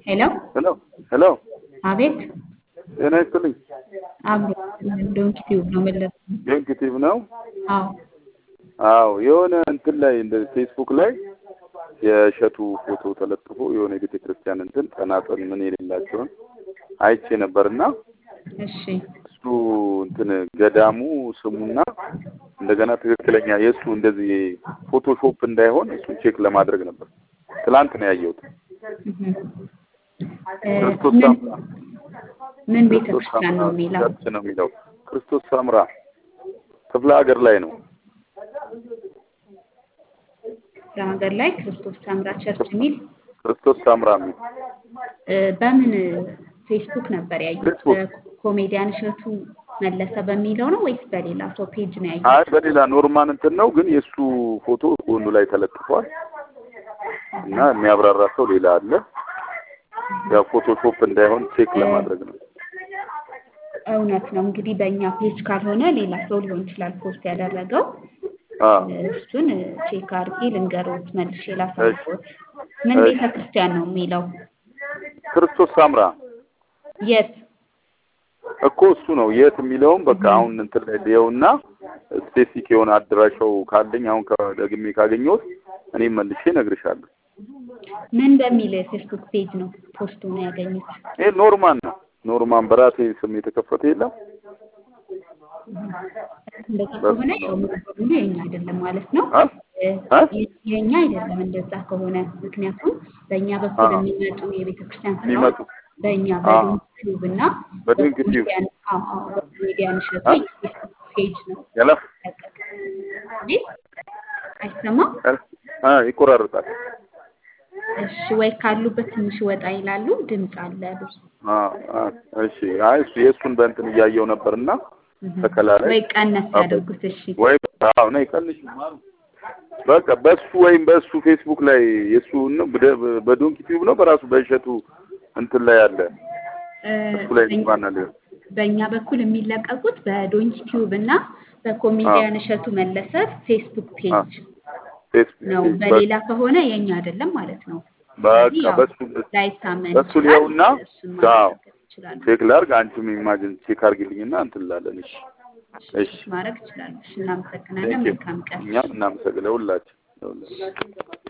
ሄሎ ሄሎ ሄሎ፣ አቤት ጤና ይስጥልኝ። አቤት ዶንኪ ቲዩብ ነው መለስ ዴንክቲቭ ነው። አዎ አዎ የሆነ እንትን ላይ እንደ ፌስቡክ ላይ የእሸቱ ፎቶ ተለጥፎ የሆነ የቤተ ክርስቲያን እንትን ጠናጠን ምን የሌላቸውን አይቼ ነበርና እሺ እሱ እንትን ገዳሙ ስሙና እንደገና ትክክለኛ የእሱ እንደዚህ ፎቶሾፕ እንዳይሆን እሱን ቼክ ለማድረግ ነበር። ትላንት ነው ያየሁት። እህ እ ክርስቶስ ምን ሳምራ ምን ቤተ ክርስቶስ ክርስቲያን ነው ሳምራ የሚለው? ቸርች ነው የሚለው። ክርስቶስ ሳምራ ክፍለ ሀገር ላይ ነው። ለሀገር ላይ ክርስቶስ ሰምራ ቸርች የሚል ክርስቶስ ሳምራ የሚል እ በምን ፌስቡክ ነበር ያዩት? ፌስቡክ በኮሜዲያን እሸቱ መለሰ በሚለው ነው ወይስ በሌላ ሰው ፔጅ ነው ያዩት? አይ በሌላ ኖርማን እንትን ነው፣ ግን የእሱ ፎቶ ጎኑ ላይ ተለጥፏል እና የሚያብራራ ሰው ሌላ አለ። ያው ፎቶሾፕ እንዳይሆን ቼክ ለማድረግ ነው። እውነት ነው እንግዲህ በእኛ ፔጅ ካልሆነ ሌላ ሰው ሊሆን ይችላል ፖስት ያደረገው። አዎ እሱን ቼክ አድርጌ ልንገሮት መልሼ ላሳውቅዎት። ምን እሺ። ቤተ ክርስቲያን ነው የሚለው? ክርስቶስ ሳምራ የት? እኮ እሱ ነው የት የሚለውም በቃ አሁን እንትን ላይ ሊየውና ስፔሲፊክ የሆነ አድራሻው ካለኝ አሁን ከደግሜ ካገኘሁት እኔም መልሼ እነግርሻለሁ። ምን በሚል ፌስቡክ ፔጅ ነው ፖስቱ ነው ያገኙት? ይሄ ኖርማን ነው። ኖርማን በራሴ ስም የተከፈተ የለም። እንደዛ በሱ ከሆነ ነው ያው ሙሉ በሙሉ የኛ አይደለም ማለት ነው። አ እ አ የ- የኛ አይደለም እንደዛ ከሆነ ምክንያቱም በእኛ በኩል አ የሚመጡ የቤተ ክርስቲያን ስራዎች የሚመጡ በእኛ አ በዶንኪ ቲዩብ እና በድንክ ቲዩብ በኮሜዲያን አዎ አዎ በኮሜዲያን እሸቱ አ የፌስቡክ ፔጅ ነው ያለ ለቀቅ ቤት አይሰማም። አ ይቆራርጣል። እሺ ወይ ካሉበት ትንሽ ወጣ ይላሉ። ድምፅ አለ ብዙ አ አ እሺ አይ እሱ የእሱን በእንትን እያየው ነበርና እህ። ተከላ ላይ ወይ ቀነስ አበ ያደርጉት። እሺ ወይ አዎ ነይ ቀንሽ በቃ በሱ ወይም በሱ ፌስቡክ ላይ የሱ ነው በደ- በዶንኪ ቲዩብ ነው በራሱ በእሸቱ እንትን ላይ አለ እ እሱ ላይ በእኛ እንኳን አለ በእኛ በኩል የሚለቀቁት በዶንኪ ቲዩብ እና አ በኮሜዲያን እሸቱ መለሰ ፌስቡክ አ ፔጅ ፌስቡክ ነው። ፔጅ በቃ በሌላ ከሆነ የኛ አይደለም ማለት ነው። በቃ ስለዚህ ያው በሱ ላይታመን በሱ ይችላል። ሊየውና እሱን አዎ ማረጋገጥ ይችላሉ። ቼክ ላድርግ። አንቺም ኢማጂን ቼክ አድርጊልኝና እንትን እንላለን። እሺ እሺ ቼክ ማድረግ ይችላሉ። እሺ እናመሰግናለን። ቴንክ ዩ መልካም ቀን። እኛም እናመሰግናለን ሁላችን።